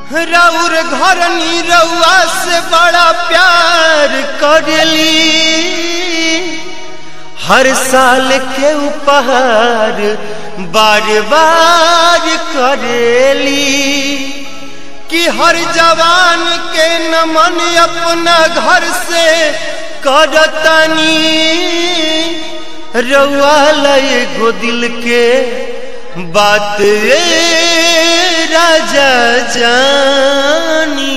रउर घर रउआ से बड़ा प्यार करेली हर साल के उपहार बार बार करेली कि हर जवान के नमन अपना घर से करतनी रउआ लय गो दिल के बात ए राजा जानी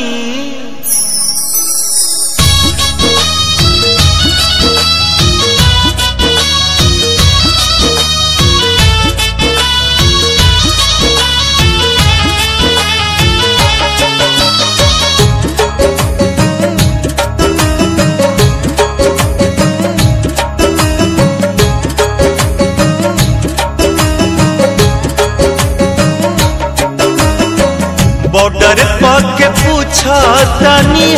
बॉर्डर पर के पूछा तनी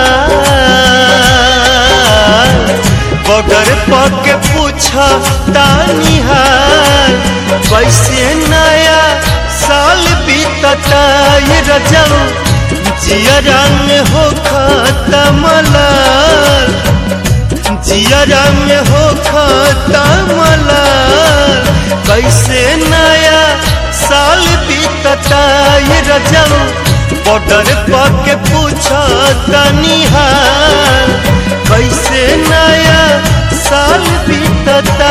बॉर्डर पर के पूछा तनी कैसे नया साल बीतता ये रजम जियरा में हो खत्म लाल जियरा में हो खत्म लाल कैसे नया साल बीतता ये रजम बॉर्डर पर के पूछा तनी कैसे नया साल बीतता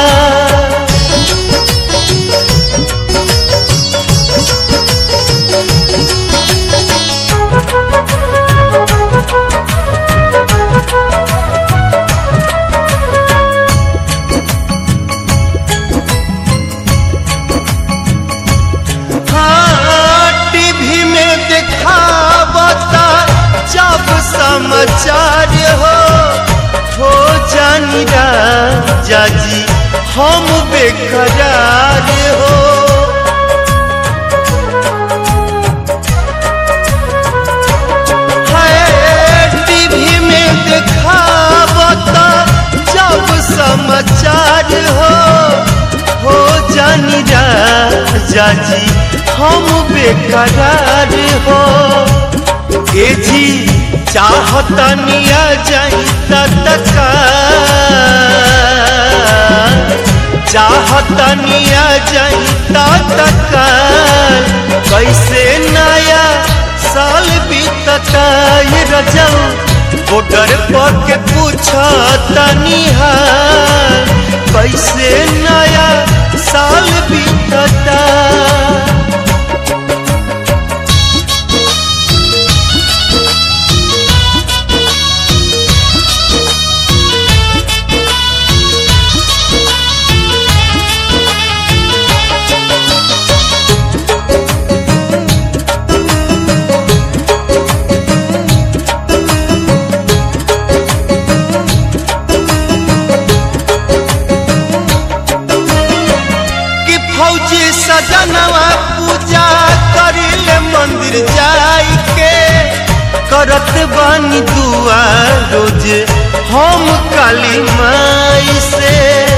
हाँ, टीवी में दिखावता जब समाचार हो हो जानी राजा जी हम बेकरार हो है, टीवी में दिखावता जब समाचार हो हो जानी राजा जी हम बेकरार हो ए जी चाहतनिया जाई तका चाहतनिया जाई तका कैसे नया साल बीतता ये रजम बॉर्डर पर के पूछा तनी कैसे नया साल बीतता कि फौजी सजनवा पूजा करिले मंदिर जाई के करत बानी दुआ रोज हम काली माई से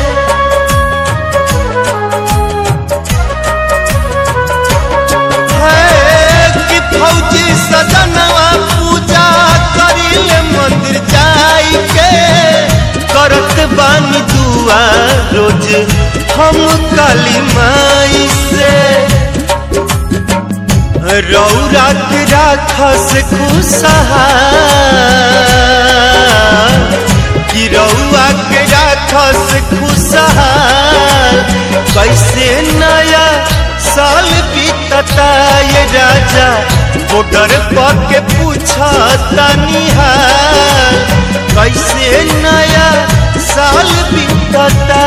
है कि फौजी सजनवा पूजा करिले मंदिर जाई के करत बानी दुआ रोज हम काली माई से रौरा के राखस खुशहाल कि रौआ के राखस खुशहाल कैसे नया साल बीतता ये राजा बॉर्डर पर के पूछा तनी कैसे नया साल बीतता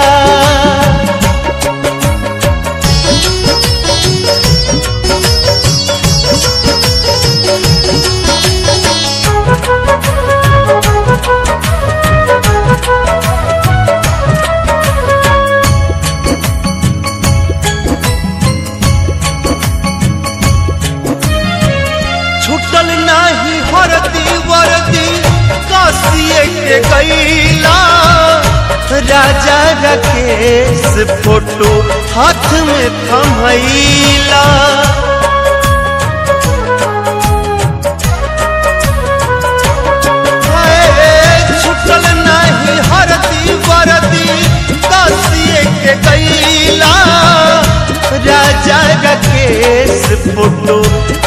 छुटल नाही हरदी वरदी कासिए के गईला राजा राकेश फोटो हाथ में थमैला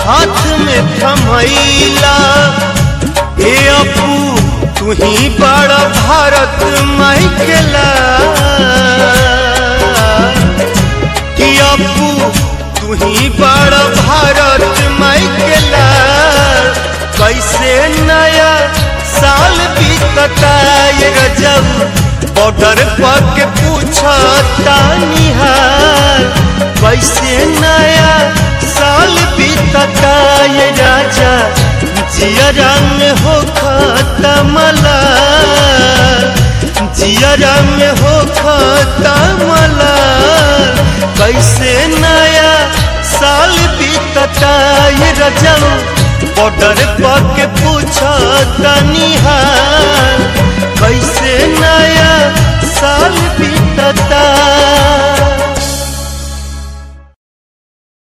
हाथ में थमैला ए अपू तू ही बड़ा भारत माइकेला कि अपू तू ही बड़ा भारत माइकेला कैसे नया साल बीतता ये रजब बॉर्डर पर के पूछता निहाल कैसे नया साल बीतता ये राजा जिया रंग हो खतमला जिया रंग हो खतमला कैसे नया साल बीतता ये रजब बॉर्डर पर के पूछता निहाल